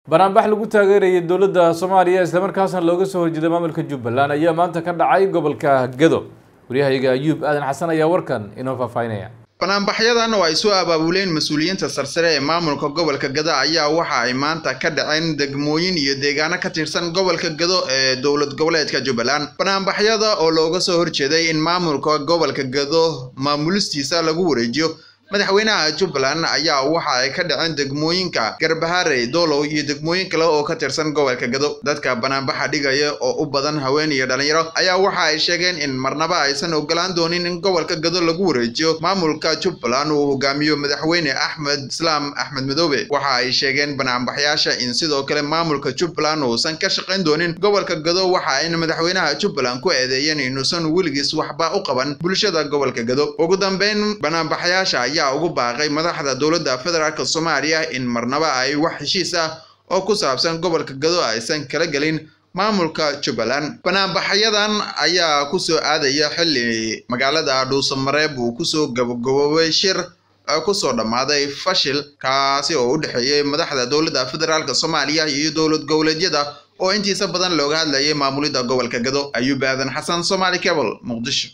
banaanbax lagu taageerayay dowladda soomaaliya islamarkaasna looga soo horjeeday maamulka jubbaland ayaa maanta ka dhacay gobolka gedo waryahayaga ayuub aadan xasan ayaa warkan inoo faahfaahinaya banaanbaxyadan oo ay soo abaabuleen mas-uuliyiinta sarsare ee maamulka gobolka gado ayaa waxa ay maanta ka dhaceen degmooyin iyo deegaano ka tirsan gobolka gado ee dowlad goboleedka jubbaland banaanbaxyada oo looga soo horjeeday in maamulka gobolka gado maamulistiisa lagu wareejiyo madaxweynaha jubbaland ayaa waxa ay ka dhaceen degmooyinka garbaharey doolow iyo degmooyin kale oo ka tirsan gobolka gado dadka banaanbaxa dhigaya oo u badan haween iyo dhalinyaro ayaa waxa ay sheegeen in marnaba aysan ogolaan doonin in gobolka gado lagu wareejiyo maamulka jubbaland uu hogaamiyo madaxweyne axmed islaam axmed madoobe waxa ay sheegeen banaanbaxyaasha in sidoo kale maamulka jubbaland uusan ka shaqayn doonin gobolka gado waxa ayna madaxweynaha jubbaland ku eedeeyeen inuusan weligiis waxba u qaban bulshada gobolka gado ugu dambeyn banaanbaxyaasha ayaa ugu baaqay madaxda dowladda federaalk soomaaliya in marnaba ay wax heshiis ah oo ku saabsan gobolka gado aysan kala gelin maamulka jubbaland banaanbaxyadan ayaa kusoo aadaya xilli magaalada dhuusamareeb uu kusoo gabagaboobay shir kusoo dhammaaday fashil kaasi oo u dhexeeyay madaxda dowladda federaalk soomaaliya iyo dowlad goboleedyada oo intiisa badan looga hadlayay maamulidda gobolka gado ayuub aadan xasan somaali cable muqdisho